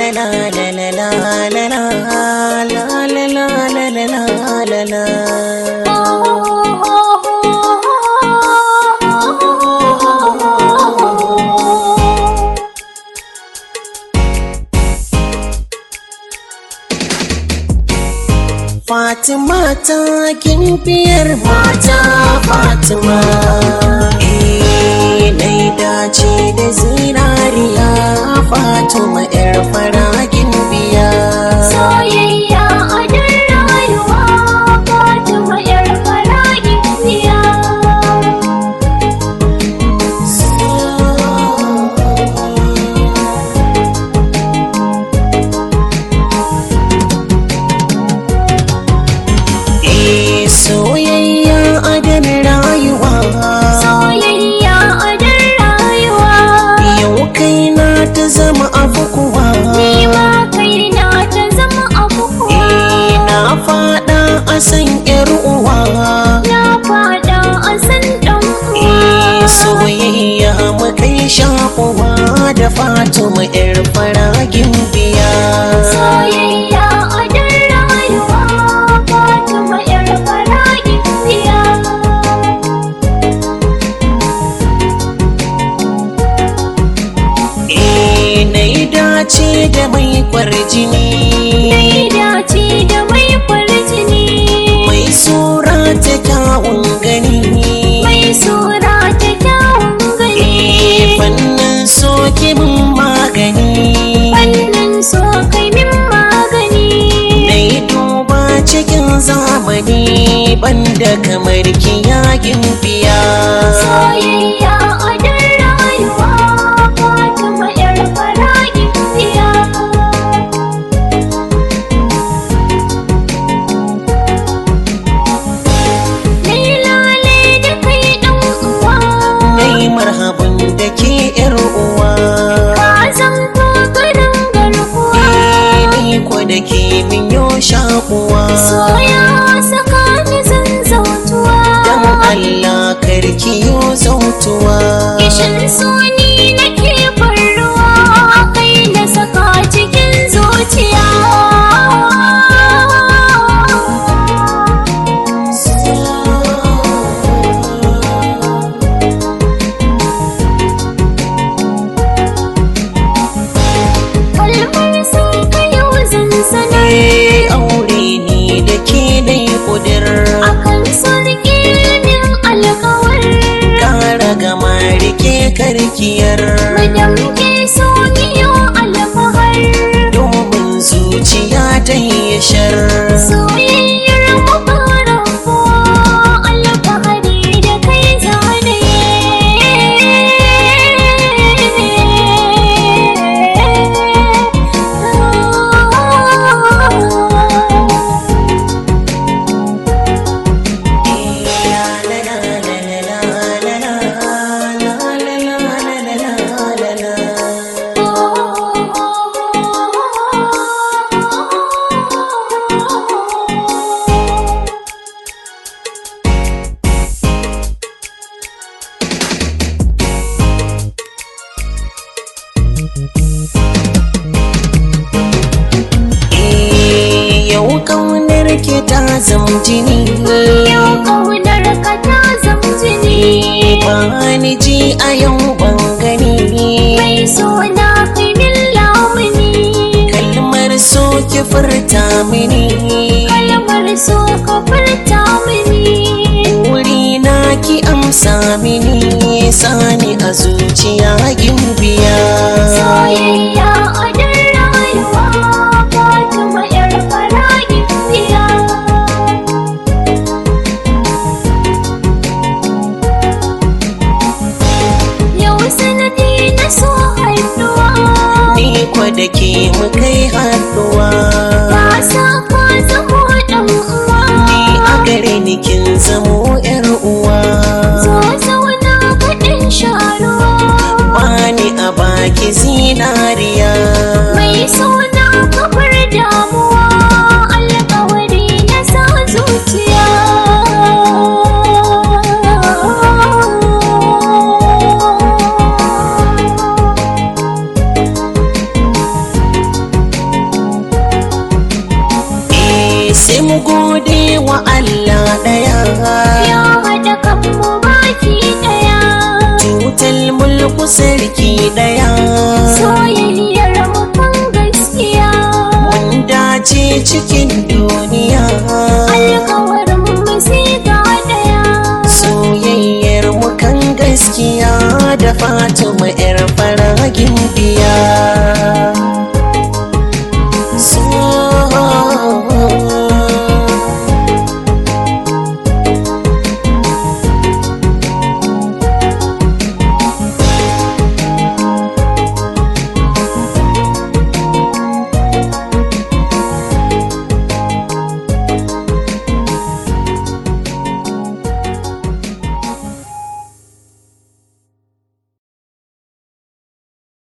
la la la la la la la la la la la la la la Fatima ta biyar mata Fatima Eh nai dace da zinariya Fatima yar faragin biya Soyayya a dan rayuwa Fatima yar faragin biya Eh soyayya a dan rayuwa Soyayya a dan rayuwa Yau kaina ta zama abu kuwa Ni ma kaina ta zama abu kuwa Eh na fada a san yar uwa Na fada a san ɗan Eh uwa soyayya mu kai shakuwa da Fatima yar faragin biya Soyayya a dan rayuwa Fatima yar faragin biya Eh na yi dace da mai kwarjini Dai dace da mai farjini mai sura ta kyawun gani Mai sura ta kyawun Eh gani fannin soke mun magani Fannin so kai min magani na yi duba cikin zamani banda kamar kiyakin biya Soyayya a dan rayuwa Fatima yar faragin biya Nai lale da kai ɗan uwa na yi marhaban da ke yar uwa Ka zanto garin garkuwa Eh ni ko da ke min yo shakuwa Soya saka ni zan zautuwa dan Allah karki yo zautuwa Kishin suni nake farruwa kai na saka cikin zuciya Kalmar sun kayo zan sanar Eh aure ni da ke dai kudir akan sarki min alkawar kara gama rike karkiyar Madam ke so niyo alfahar domin zuciya ta yi shar Soyayyar mu fara kuwa alfahari da kai zane Eh, yau kaunar ke ta zam jini Yau ƙaunar ka ta zama jini bani ji a yau ban gani Mai suna kai min lamuni kalmar so ki furta mini Kalmar so ka furta mini wuri na ki amsa mini sani a zuciya gimbiya Soyayya a dan rayuwa Fatima yar faragin biya Yau sanadi na so haifuwa ni kwa da ke mu kai haduwa Ka sa ka zamo ɗan uwa ni a gare ni kin zamo yar uwa Zo zauna kaɗin sharuwa bani a baki zinariya Mai suna kafar damuwa Alƙawari na sa zuciya ku sarki daya soyayyar mu kan gaskiya mun dace cikin duniya alkawarin mu sai ga daya soyayyar mu kan gaskiya da fatima yar faragin biya